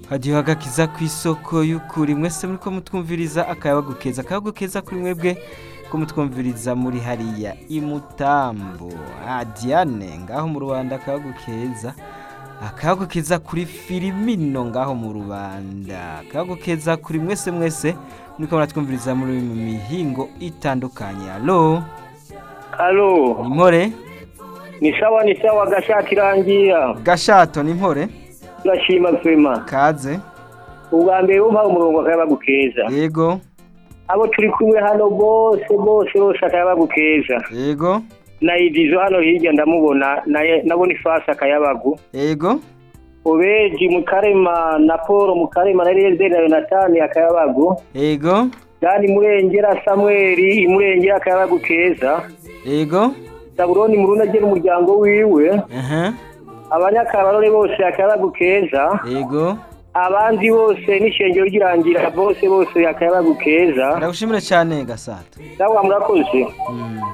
hadiyo agakiza ku isoko y'ukuri mwese muriko mutwumviriza akayabagu keza akayabagu keza kuri mwebwe ko mutwumviriza muri hariya imutambo ah, diane ngaho mu rubanda akayabagu keza akayabagu keza kuri filimino ngaho mu rubanda akayabagu keza kuri mwese mwese muriko muratwumviriza muri mu mihingo itandukanye alo Halo, ni mpore ni sawa ni sawa gashati irangira. gashato ni mpore Turashima kwema. kaze Ubwa mbere umpa umurongo akayabagu keza. yego Abo turi kumwe hano bose bose bose akayabagu keza. yego Na idizo hano hirya ndamubona naye nabona ifasi akayabagu. yego Obeji Mukarema na Paul Mukarema na Eliezer na Yonatani akayabagu. yego Dani Murengera Samuel Murengera akayabagu keza. yego Zabuloni Muruna agena umuryango wiwe. aha Abanyakabarore bose akayabagu keza. yego abandi bose n'ishengero ry'irangira bose bose akayabagu keza ndagushimire cyane gasato nawe murakoze Mm.